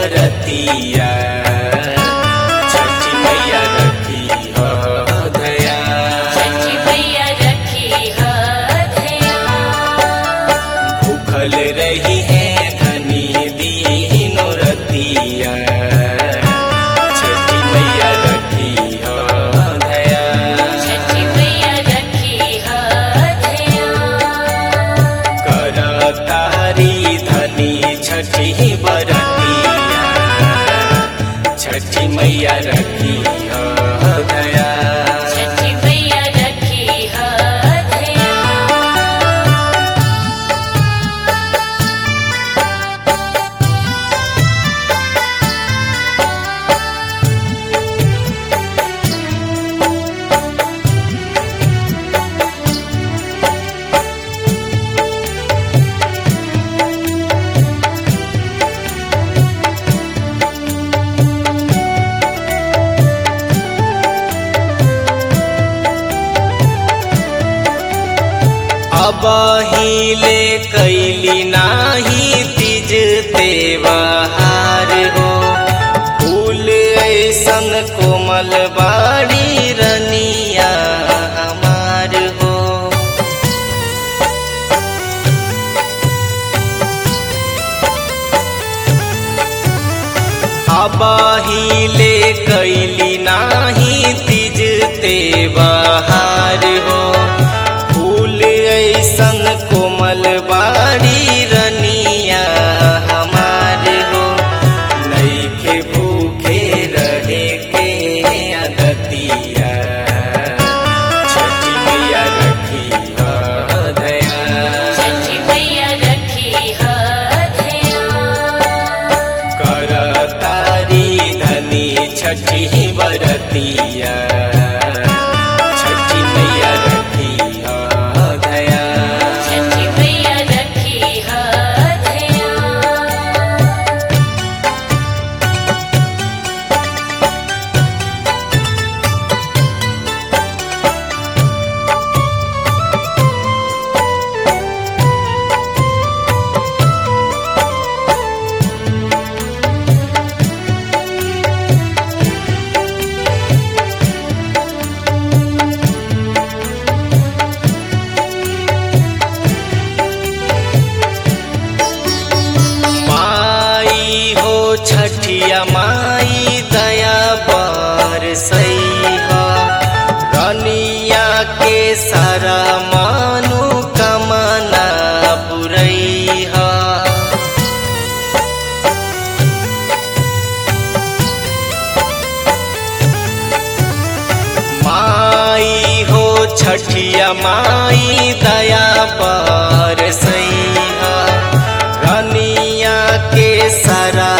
बरतिया छठी मैया रखी हो दया छठी मैया रखी हथया भूखल रही है धनी दीनो रतिया छठी मैया रखी हो दया छठी मैया रखी हथया कर तारी धनी छठी बरतिया छठी मैया रखी हो दया छठी मैया रखी हथया अब हिले कैली नाही तिज तेवाहार हो फूल ऐसन कोमल बाड़ी रनिया हमार हो अब हिले कैली नाही तिज तेवाहार हो फूल ऐसन कोमल बाड़ी रनिया हमार हो नईखे भूखे रहे के अदतिया छठी मैया रखी हो दया छठी मैया रखी हथया कर तारी धनी छठी बरतिया छठी मैया रखी हो दया छठी मैया रखी हथया माई हो छठिया माई दया पर सही हो रनिया के सारा मानु कमना पुरई हो माई हो छठिया माई दया पर सैया रनिया के सारा